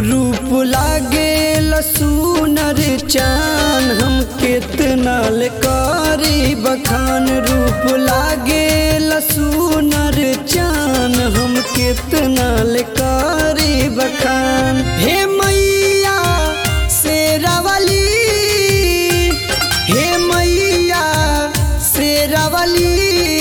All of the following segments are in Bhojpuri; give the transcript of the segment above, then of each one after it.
रूप लागे लसूनर चान हम कितना ले करी बखान रूप लागे लसूनर चान हम कितना ले करी बखान हे मैया शेरावली हे मैया शेरावली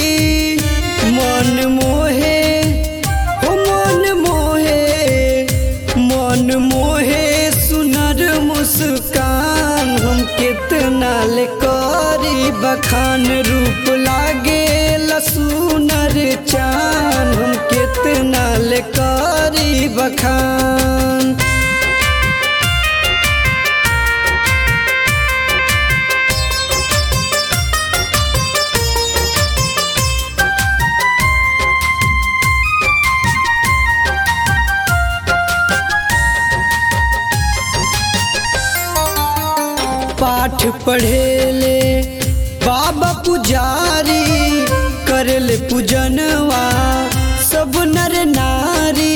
मन मोहे हो मन मोहे मन मोहे सुनर मुस्कान हम कितना ले करी बखान रूप लागे लसूनर चान हम कितना ले करी बखान पाठ पढ़ेले बाबा पुजारी करले पूजनवा सब नर नारी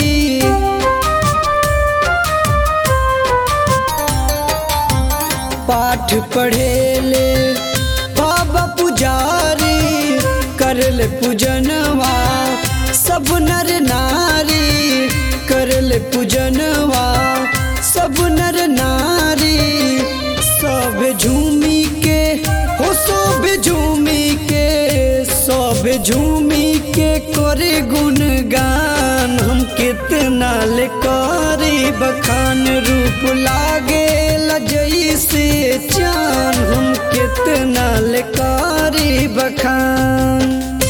पाठ पढ़ेले बाबा पुजारी करले पूजनवा सब नर नारी करले पूजनवा सब नर नारी सब झूमी के हो सब झूमी के सब झूमी के करे गुणगान हम कितना ले करे बखान रूप लागे लजई से चान हम कितना ले करे बखान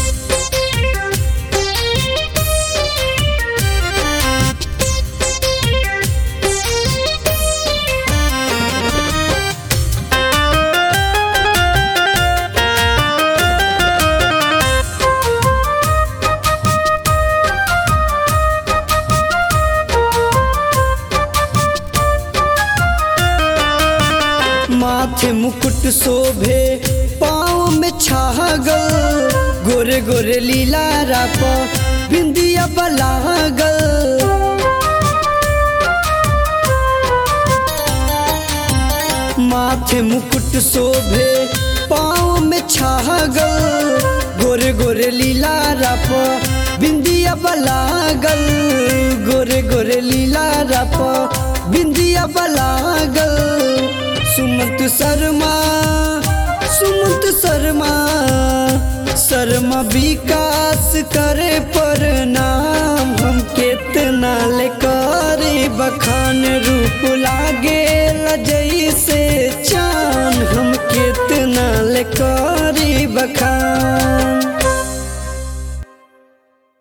माथे मुकुट शोभे पाँव में छागल गोरे गोरे लीला राप बिंदिया बलागल माथे मुकुट शोभे पाँव में छागल गोरे गोरे लीला राप बिंदिया बलागल गोरे गोरे लीला राप बिंदिया बलागल सुमंत शर्मा सुमंत शर्मा शर्मा विकास करे पर नाम हम कितना ले करे बखान रूप लागे लजई से चान हम कितना ले करे बखान